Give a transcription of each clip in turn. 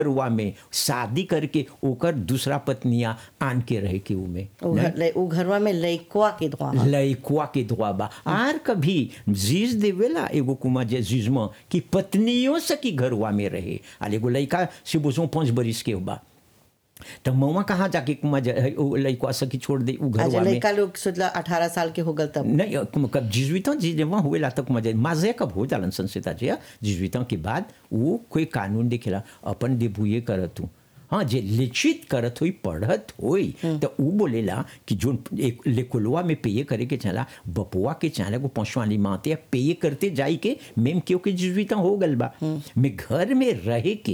रुआ में शादी करके ओकर दूसरा पत्निया आन के रहे के उमे उ घर ले- उ घरवा में लइकवा के दुआ ह। लइकुआ के दुआ बा आर कभी जीज देवेला एगो कुमा जे जीज में कि पत्नियों से की घरवा में रहे आल एगो लइका से बुझो पाँच बरिस के बा तो मवा कहाँ जाके कुमा जे है, उ लइकुआ से की छोड़ दे उ अच्छा घरवा में लइका लोग सोचला अठारह साल के हो गल तब नहीं कब कब जिजुइतों जी जब वहाँ हुएला तक मजे मजे कब हो जालन संस्था जी जिजुइतों के बाद वो कोई कानून दिखेला अपन देबुए करत हूँ हाँ जे लिखित करत हुई पढ़त हुई तो वो बोलेला कि जो एक लेकुलवा में पेये करे के चला बपुआ के चला को पहुँचवाली माते पेये करते जाई के मेम क्यों के जिजुइता हो गल बा मैं घर में रहे के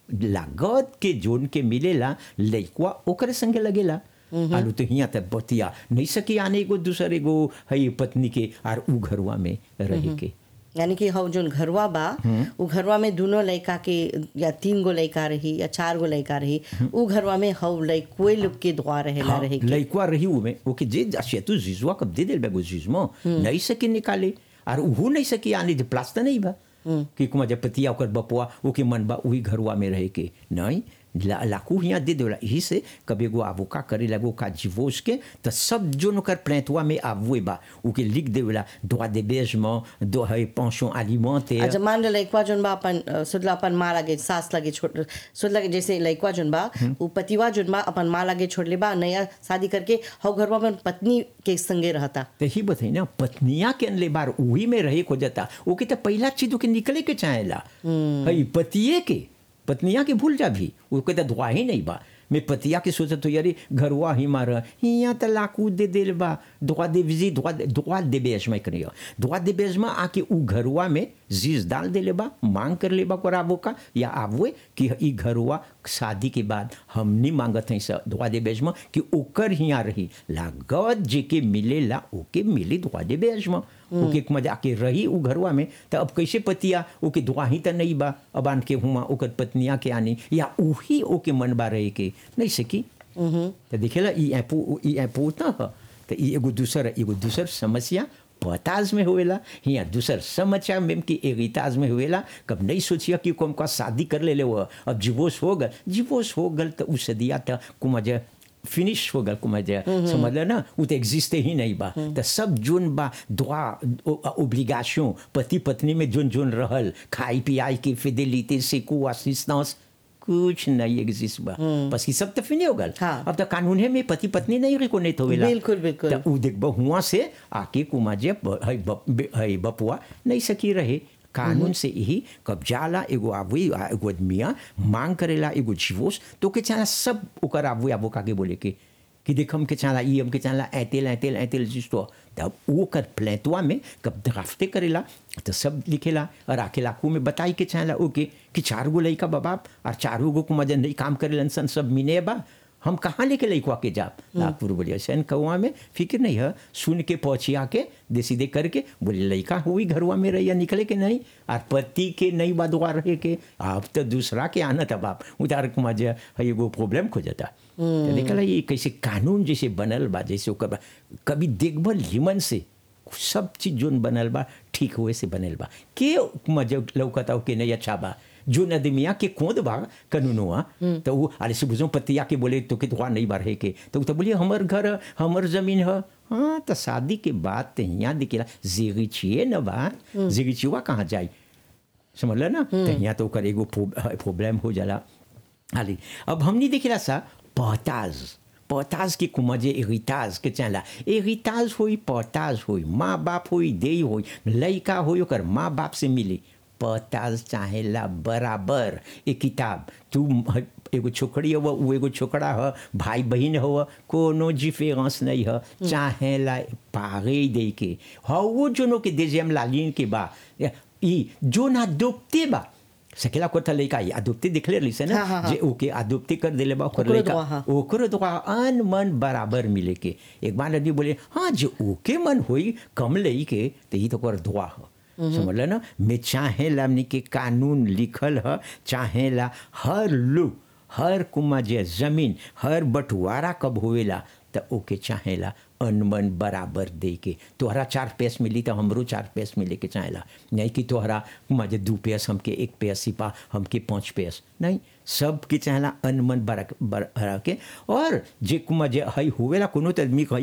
लागत के जोन के मिलेला लइकवा ओकरे संगे लगेला आलू तो हिया तक बतिया नहीं सकी आने एगो दूसर एगो है पत्नी के आर उ घरवा में रहे के यानी कि हव जोन घरवा बा उ घरवा में दोनों लइका के या तीन गो लइका रही या चार गो लइका रही उ घरवा में हव लइकोए लोग के दुआ रहेला हाँ, रहे के लइकवा रही उमे ओके जे जासे तू जिजुआ कब दे देल बेगो जिजमो नहीं सकी निकाले आर उहू नहीं सकी आने जे प्लास्टर नहीं बा कि कुमा जब पतिया ओकर बपुआ ओके मन बा वही घरवा में रहे के नहीं ला, लाकू हियाँ दे देला यही से कभी एगो आबू का करे लगो का जीवोस के तो सब जोन ओकर प्लेंटवा में आबुए बा ओके लिख देला droit d'hébergement दो है pension alimentaire अच्छा मान लो लइकवा जोन बा अपन अ, सुदला अपन माँ लागे सास लागे छोड़ सुदला के जैसे लइकवा जोन बा उ पतिवा जोन बा अपन माँ लागे छोड़ ले बा नया शादी करके हव घरवा में पत्नी के संगे रहता तो ही बताई ना पत्निया के अनले बार वही में रहे को जाता वो के तो पहला चीज के निकले के चाहेला हई पतिये के पत्निया के भूल जा भी वो के तो दुआ ही नहीं बा मैं पतिया के सोचत तो यारी घरवा ही मार हियाँ तो लाकू दे देल बा दुआ दे विजी दुआ दुआ दे बेज में करियो दुआ दे बेज में आके उ घरवा में जीज डाल दे ले बा मांग कर ले बा कोराबो का या आबुए कि ई घरवा शादी के बाद हमनी मांगत हैं सब दुआ दे बेज में कि ओकर हियाँ रही लागत जे के मिलेला ओके मिली दुआ दे बेज में ओके एक मजा के रही उ घरवा में तो अब कैसे पतिया ओके दुआ ही तो नहीं बा अब आन के हुआ ओकर पत्निया के आनी या उही ओके मन बा रहे के नहीं सकी तो देखेला ई ऐपो ई ऐपो ना ह तो ई एगो दूसर एगो दूसर समस्या पताज में होएला हिया दूसर समस्या में कि एगिताज में होएला कब नहीं सोचिया कि कोम का शादी कर ले ले वो अब डिवोर्स हो गल डिवोर्स हो गल तो उस दिया तो कुमजा फिनिश हो गल कुमजा समझ ले ना वो तो एग्जिस्ट ही नहीं बा तो सब जोन बा दुआ ओब्लिगेशन पति पत्नी में जोन जोन रहल खाई पियाई की फिडेलिटी सेको असिस्टेंस कुछ नहीं एग्जिस्ट बा बस ये सब तो फिनी हो गल हाँ। अब तो कानून है में पति पत्नी नहीं रिकोनेट होवेला बिल्कुल, बिल्कुल। तो उ देख हुआ से आके कुमाजे है बप- बे- है बपुआ नहीं सकी रहे कानून से यही कब जाला एगो आबुई आ एगो आदमिया मांग करेला एगो जीवोस तो के चाला सब ओकर आबुई आबो काके बोले के कि देख हम के चाला ई हम के चाला ऐतेल ऐतेल ऐतेल जिस्तो तब वो कर प्लेटवा में कब ड्राफ्टे करेला तो सब लिखेला और आके लाकू में बताई के चाला ओके कि चार गो लइका बाबाप और चारों गो को मजा नहीं काम करेलन सन सब मिने बा हम कहाँ लेके लइकवा के जाब नागपुर बोलिए सैन कौआ में फिक्र नहीं है सुन के पहुँचिया के दे सीधे करके बोले लइका हुई घरवा में रहिया निकले के नहीं और पति के नहीं बदवा रहे के अब तो दूसरा के आना था बाप उतार के मजा है एगो प्रॉब्लम खो जाता तो देखला ये कैसे कानून जैसे बनल बा जैसे ओकर बा कभी देखबल लिमन से सब चीज जोन बनल बा ठीक हुए से बनल बा के मजा लौकता के नहीं अच्छा बा जो नदमिया के कोद बा कानूनवा तो वो अरे से बुझो पतिया के बोले तो के दुआ नहीं बढ़े के तो वो तो बोलिए हमर घर ह, हमर जमीन है हाँ तो शादी के बाद तो यहाँ दिखेला जिगिचिए न बा जिगिचिवा कहाँ जाई समझ लो ना तो यहाँ तो ओकर एगो प्रॉब्लम हो जाला हाली अब हमनी देखिला सा पहताज पहताज के कुमजे एरिताज के चला एरिताज होई पहताज होई माँ बाप होई देई होई लइका होई ओकर माँ बाप से मिली पहताज चाहेला बराबर एक किताब तू ह- एगो छोकरी हो वो एगो छोकरा ह भाई बहन हो कोनो जिफेरेंस नहीं ह चाहेला पागे दे के ह वो जोनो के देजेम लालिन के बा ई जो ना डूबते बा सकेला कोता लइका ई अदुप्ति दिखले रही से ना हाँ, हाँ, हाँ। जे ओके अदुप्ति कर देले बा ओकर ओकरो लइका दुआ, हाँ। ओकरो दुआ अन मन बराबर मिले के एक बार नदी बोले हाँ जो ओके मन होई कम लई के तो ई तो ओकर दुआ ह समझ ना मैं चाहेला हमनी के कानून लिखल ह चाहेला हर लोग हर कुमा जे जमीन हर बंटवारा कब होवेला तो ओके चाहेला अनमन बराबर दे के तोहरा चार पैस मिली तो हमरो चार पैस मिले के चाहेला नहीं कि तोहरा कुमा जे दू पैस हमके एक पैस सिपा हमके पाँच पैस नहीं सबके चाहेला अनमन बरा बर- भरा के और जे कुमा जे हई होवेला कोनो त आदमी